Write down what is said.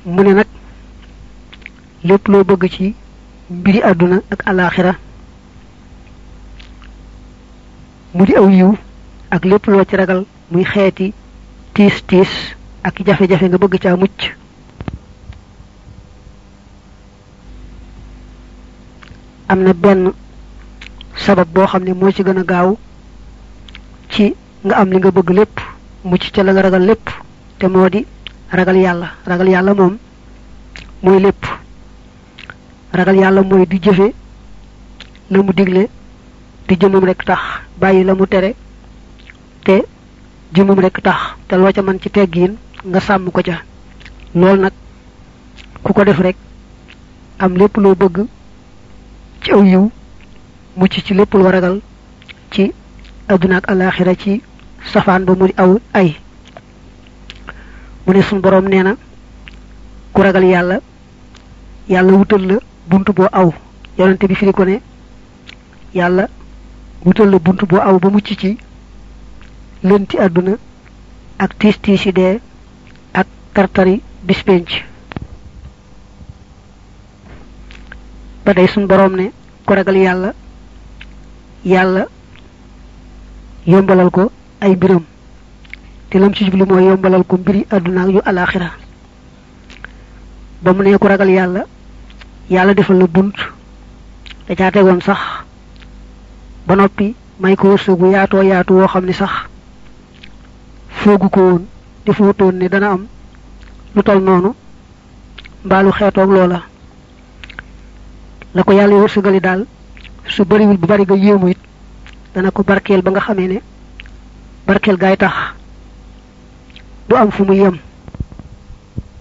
mu ne nag lépp loo bëgg ci mbiri àdduna ak alaxira mu di aw yiw ak lépp loo ci ragal muy xeeti tiis tiis ak jafe-jafe nga bëgg caa mucc am na benn sabab boo xam ne moo ci gën a gaaw ci nga am li nga bëgg lépp mucc ca la nga ragal lépp te moo di ragal yàlla ragal yàlla moom mooy lépp ragal yàlla mooy di jëfe la mu digle te jëmum rek tax bàyyi la mu tere te jëmum rek tax te loo ca man ci teggiin nga sàmm ko ca loolu nag ku ko def rek am lépp loo bëgg ci aw yiw mucc ci lépp loo ragal ci adduna ak alaxira ci safaan ba mu di aw ay mu ne suñ boroom nee na ku ragal yàlla yàlla wutal la bunt boo aw yonente bi firi ko ne yàlla wutal la bunt boo aw ba mucc ci lënti àdduna ak tiis tiis yi dee ak tartari bispenc ba day suñ boroom ne ku ragal yàlla yàlla yombalal ko ay mbiram te lam ci jublu mooy yombalal ko mbiri àdduna ak yu alaxira ba mu ne ku ragal yàlla yàlla defal la bunt da caa tegoon sax ba noppi may ko wërsëg bu yaatoo yaatu woo xam ne sax foogu ko woon te footoon ne dana am lu tol noonu mbaalu xeetoog loola la ko yàlla wërsëgali daal su bariwul bu bari nga yéemu it dana ko barkeel ba nga xamee ne barkeel gaay tax du am fu mu yem